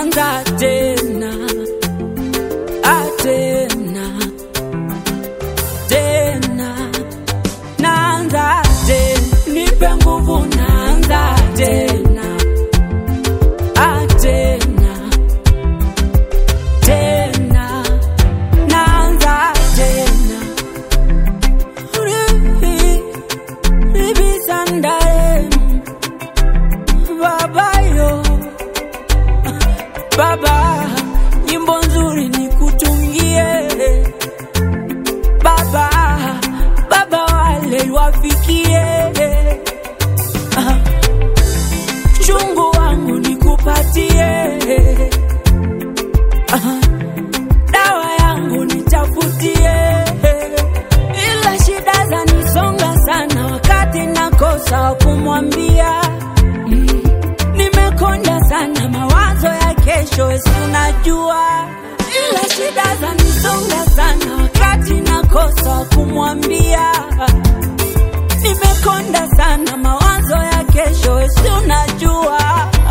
naanza tena ah, tena tena naanza tena nipe nguvu naanza tena ah, tena tena naanza tena Ribi, ribi sandare babayo baba nyimbo nzuri nikutungie baba baba wale wafikie Ah, chungu wangu nikupatie Ah, dawa yangu nitafutie ila shida zanisonga sana wakati nakosa wa kumwambia Mm, nimekonda sana mawazo ya kesho esi unajua ila shida zanisonga sana wakati nakosa wa kumwambia nimekonda sana mawazo ya kesho esi unajua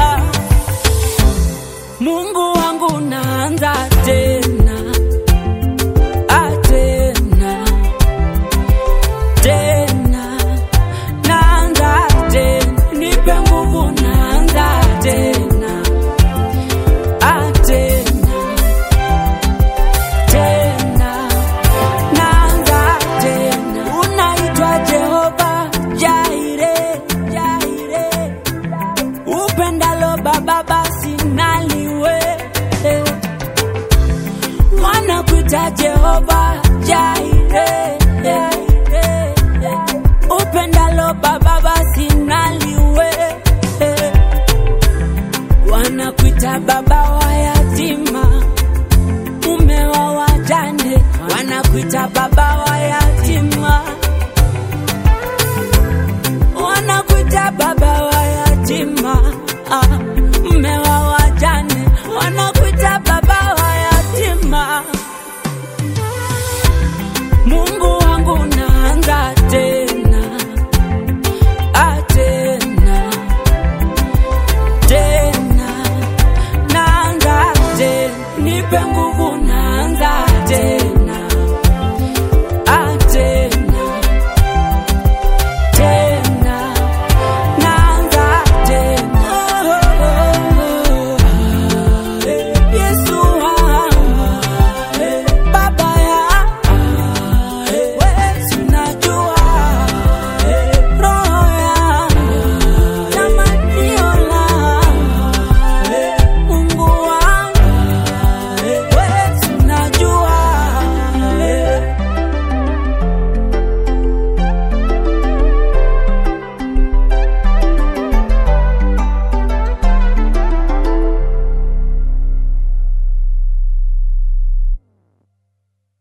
mungu wangu naanza tena ah, tena tena naanza tena nipe nguvu naanza tena ah, tena tena naanza tena unaitwa jehova jaire jaire upendalo baba basi naliwe wanakuita jehova jaire jaire upendalo baba basi naliwe wanakuita baba wa yatima mume wa wajane wanakuita baba wa yatima